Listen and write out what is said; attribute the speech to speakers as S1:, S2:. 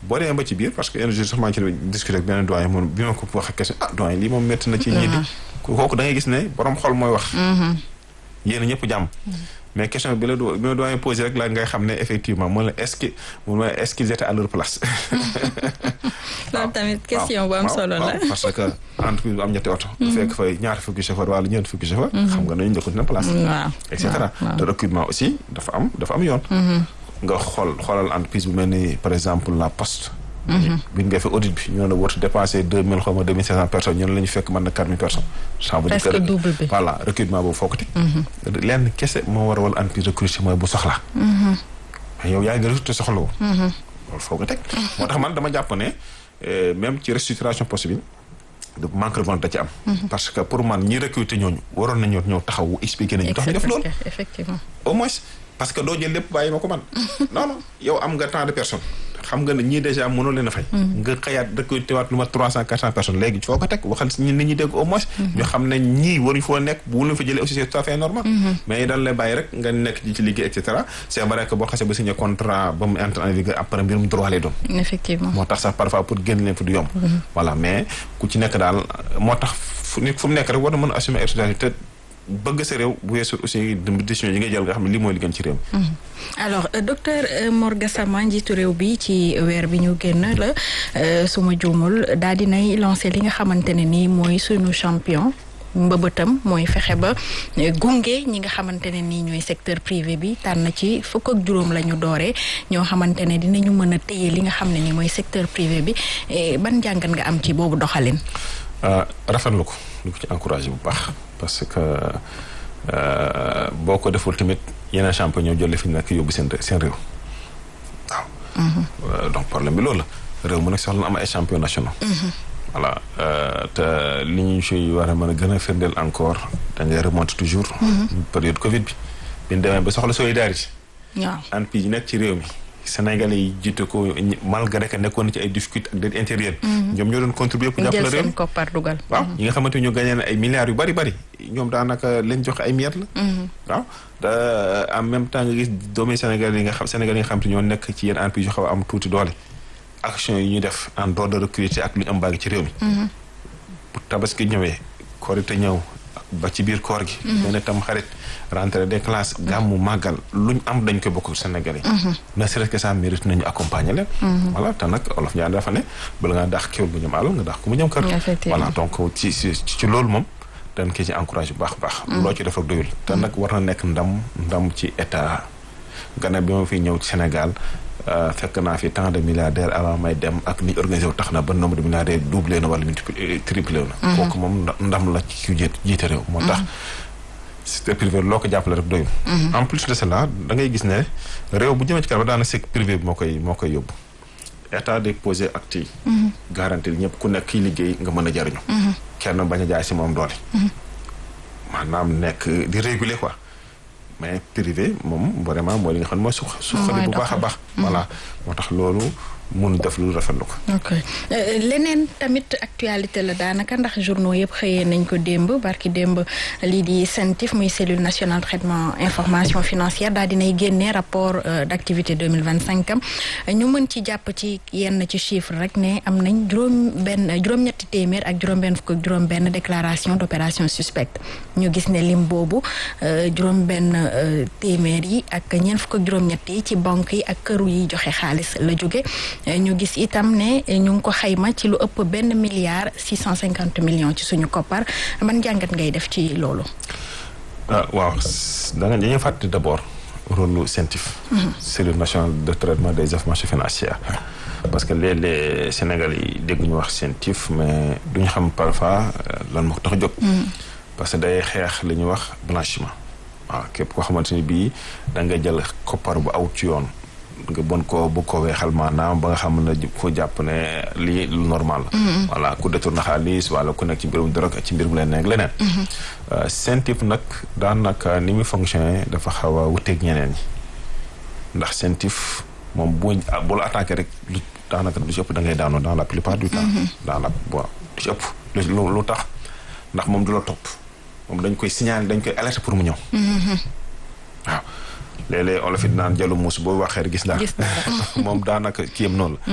S1: boo demee ba ci biir parce que un jour sax maa ngi ci discuter ak benn doyen moom bi ma ko waxee question ah doyen lii moom métti na ci ñii di kooku da ngay gis ne borom xol mooy wax yéen ñëpp jàmm mais question bi la do bi ma doyen posé rek la ngay xam ne effectivement mooy la est-ce que mu est-ce qu'ils étaient à leur place
S2: loolu tamit question bu am solo la
S1: parce que entreprise bu am ñetti oto bu fekk fay ñaar fukki chauffeur wala ñeent fukki chauffeur xam nga nañu njëkkut na place
S2: waaw
S1: et cetera te recrutement aussi dafa am dafa am yoon nga xool xoolal entreprise bu mel ni par exemple la poste bi ñu defee audit bi ñoo ne war dépassé deux mille xaw ma deux mille cinq cent personnes ñun la ñu fekk mën na quatre mille personnes ça veut dire
S2: presque double bi
S1: voilà recrutement boobu foo ko teg lenn kese moo war a wala entreprise recruter mooy bu soxla mais yow yaa ngi recruter soxla woo loolu foo ko teg moo tax man dama jàpp ne même ci restructuration poste bi de manque de volonté da ci am parce que pour man ñi recruter ñooñu waroon nañoo ñëw taxaw expliquer nañu tax ñu def loolu
S2: effectivement
S1: au moins parce que doo jël lépp bàyyi ma ko man non non yow am nga tant de personnes xam nga ne ñii déjà mënoo leen a fay nga xëyaat recruter waat lu ma trois cent quatre cent personnes léegi foo ko teg waxal si nit ñi dégg au moins ñu xam ne ñii waruñu foo nekk bu leen fa jëlee aussi c'est tout à fait normal mais dañ lay bàyyi rek nga nekk ci liggéey et cetera c'est vrai que boo xasee ba signé contrat ba mu entre en vigueur après mbirum droit lay doon
S2: effectivement
S1: moo tax sax parfois pour génn leen fa du yomb voilà mais ku ci nekk daal moo tax fu nit fu mu nekk rek war na mën a assumer responsabilité bëgg sa réew bu weesu aussi décision yi nga jël nga xam ne lii mooy li gën ci réew
S2: alors docteur Mor Gassama njiitu réew bi ci weer bi ñu génn la suma juumul daal dinay lancé li nga xamante ne nii mooy sunu champion mbëbëtam mooy fexe ba gunge ñi nga xamante ne nii ñooy secteur privé bi tànn ci fukk ak juróom la ñu dooree ñoo xamante ne dinañu mën a téye li nga xam ne nii mooy secteur privé bi ban jàngat nga am ci boobu doxalin.
S1: rafetlu ko lu ko ci encouragé bu baax parce que boo ko deful tamit yeneen champion ñoo jëlee fi ñu nekk yóbbu seen seen réew waaw. donc problème bi loolu la réew mu nekk soxla na am ay champion nationaux. voilà te li ñu si war a mën a gën a firndeel encore da ngay remonter toujours. période Covid bi. bi ñu demee ba soxla solidarité.
S2: waaw
S1: entreprise yi nekk ci réew mi. Sénégalais yi jiite ko malgré que nekkoon na ci ay difficultés ak dette intérieure. ñoom ñoo doon contribuer pour jàppale réew
S2: seen koppar dugal.
S1: waaw ñi nga xamante ni ñu gagné ay milliards yu bari bari ñoom daanaka leen joxe ay miettes la. waaw te en même temps nga gis doomi Sénégal yi nga xam Sénégal yi nga xam te ñoo nekk ci yenn entreprise yu xaw a am tuuti doole. action yi ñuy def en dehors de recruter ak lu ñu am baagi ci réew mi. bu tabaski ñëwee korite ñëw ba ci biir koor gi. benn tam xarit rentrée des classes. gàmmu màggal luñ am dañ koy bokk Sénégalais yi. ne serait-ce que ça mérite nañu accompagner leen. voilà te nag olof ñaar dafa ne bala ngaa dàq kéwul bu ñëm àll nga dàq ko mu ñëm kër. voilà donc ci ci ci loolu moom dañ koy ci encouragé bu baax a baax. loo ci def rek doyul. te nag war na nekk ndam ndam ci état gannaaw bi ma fi ñëw ci Sénégal. fekk naa fi tant de milliardaires avant may dem ak ni organisé wu tax na ba nombre de milliardaires doublé na wala multiplié triplé na. kooku moom ndam la ci jiite jiite réew. moo tax secteur privé loo ko jàppale rek doyul. en plus de cela da ngay gis ne réew bu jëmee ci kanam daanaka secteur privé bi moo koy moo koy yóbbu. état day posé acte yi. garantie ñëpp ku nekk kiy liggéey nga mën a jariñu. kenn bañ a jaay si moom doole. maanaam nekk di réguler quoi. mais privé moom vraiment mooy li nga xam ne mooy su suqali bu baax a baax voilà moo tax loolu mun def lu rafetlu ko
S2: ok leneen tamit actualité la daanaka ndax journaux yëpp xëyee nañ ko démb barki démb lii di CENTIF muy cellule nationale traitement information financière daal dinay génnee rapport d'activité 2025 am ñu mën ci jàpp ci yenn ci chiffre rek ne am nañ juróom benn juróom-ñetti téeméer ak juróom-benn fukk ak juróom-benn déclaration d'opération suspecte ñu gis ne lim boobu juróom-benn téeméer yi ak ñeent fukk ak juróom-ñett yi ci banque yi ak këru yi joxe xaalis la jóge ñu gis itam ne ñu ngi ko xayma ci lu ëpp benn milliard six cent cinquante millions ci suñu koppar ban jàngat ngay def ci loolu.
S1: ah waaw da nga dañuy fàttali d' abord rôle lu CENTIF. cellule nationale de traitement des informations financières. parce que léeg-léeg Sénégal yi dégg ñu wax CENTIF mais duñu xam parfois lan moo ko tax a jóg. parce que day xeex li ñuy wax blanchiment. waaw képp koo xamante ni bii da nga jël koppar bu aw ci yoon. nga bon ko bu ko weexal maanaam ba nga xam ne ko jàpp ne lii lu normal la voilà ku détourné xaalis wala ku nekk ci mbirum drogue ci mbirum leneen ak leneen CENTIF nag daanaka ni muy fonctionné dafa xaw a wuteeg ñeneen ñi ndax CENTIF moom bu bu la attaqué rek lu daanaka lu ci ëpp da ngay daanoo dans la plupart du temps daanaka bon lu ci ëpp lu tax ndax moom du la topp moom dañ koy signaler dañ koy alerter pour mu ñëw waaw léeg-léeg olof it naan jalu muus boo waxee rek gis daal moom daanaka kiyam noonu la